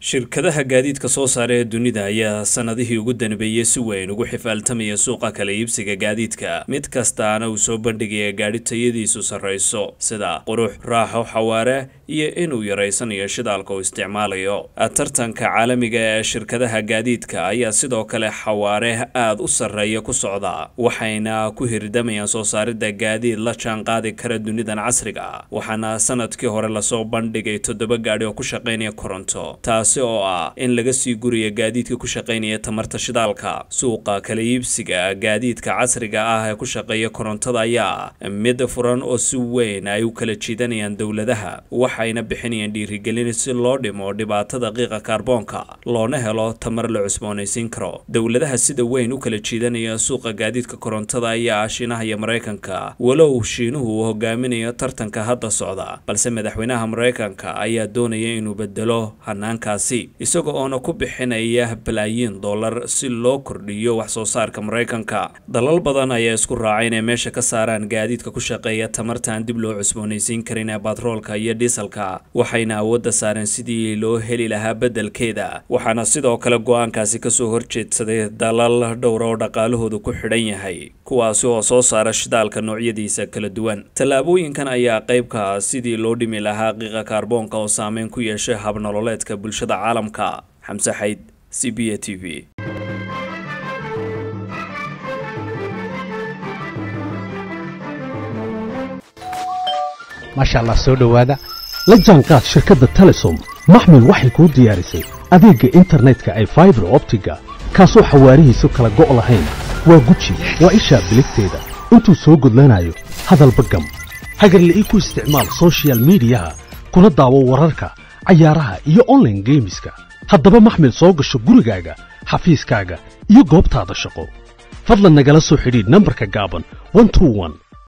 shirkadaha gaadiidka soo saara ee dunida ayaa sanadihii ugu danbeeyey si weyn ugu xifaaltamaya suuqa kala iibsiga gaadiidka mid kastaana uu soo bandhigaya gaadhi tayadiisu sarrayso sida qurux raaxo xawaare iyo inuu yaraysanayo shidaalka uu isticmaalayo tartanka caalamiga ee shirkadaha gaadiidka ayaa sidoo kale xawaare aada u sarreeya ku socda waxayna ku hirdamayaan soo saaridda gaadiid la jaan qaadi kara dunidan casriga waxaana sanadkii hore lasoo bandhigay toddoba gaadhi oo ku shaqaynaya koronto taasi oo ah in laga sii guriya gaadiidka ku shaqaynaya tamarta shidaalka suuqa kala iibsiga gaadiidka casriga ah ee ku shaqeeya korontada ayaa mid furan oo si weyn ay u kala jiidanayaan dowladaha waxayna bixinayaan dhiirigelin si loo dhimo dhibaatada qiiqa kaarboonka loona helo tamar la cusboonaysiin karo dowladaha sida weyn u kala jiidanaya suuqa gaadiidka korontada ayaa ah shiinaha iyo maraykanka walow shiinuhu uu hogaaminayo tartanka hadda socda balse madaxweynaha maraykanka ayaa doonaya inuu bedelo hanaankaasi isaga oona ku bixinaya balaayiin dollar si loo kordhiyo wax soo saarka maraykanka dalal badan ayaa isku raacay inay meesha ka saaraan gaadiidka ku shaqeeya tamartaan dib loo cusboonaysiin karin ee batroolka iyo dhiisalka waxayna awoodda saareen sidii loo heli lahaa beddelkeeda waxaana sidoo kale go-aankaasi kasoo horjeedsaday dalal dhowra oo dhaqaalahoodu ku xidhan yahay kuwaasi oo soo saara shidaalka noocyadiisa kala duwan tallaabooyinkan ayaa qaybka sidii loo dhimi lahaa qiiqa kaarboonka oo saameyn ku yeeshay habnololeedka bulshada caalamka xamse xayd c b a t v maasha allah soo dhowaada la jaanqaad shirkadda telesom maxmil waxay kuu diyaarisay adeegga internetka ay faibar optiga kaasoo xawaarihiisu kala go' lahayn waa guji waa ishaa biligteeda intuu soo gudlanayo hadalba gam hagarle ii ku isticmaal sochial midiyaha kuna daawo wararka cayaaraha iyo onlaine geemiska haddaba maxmil soo gasho gurigaaga xafiiskaaga iyo goobtaada shaqo fadlan nagala soo xidhiidh nambarka gaaban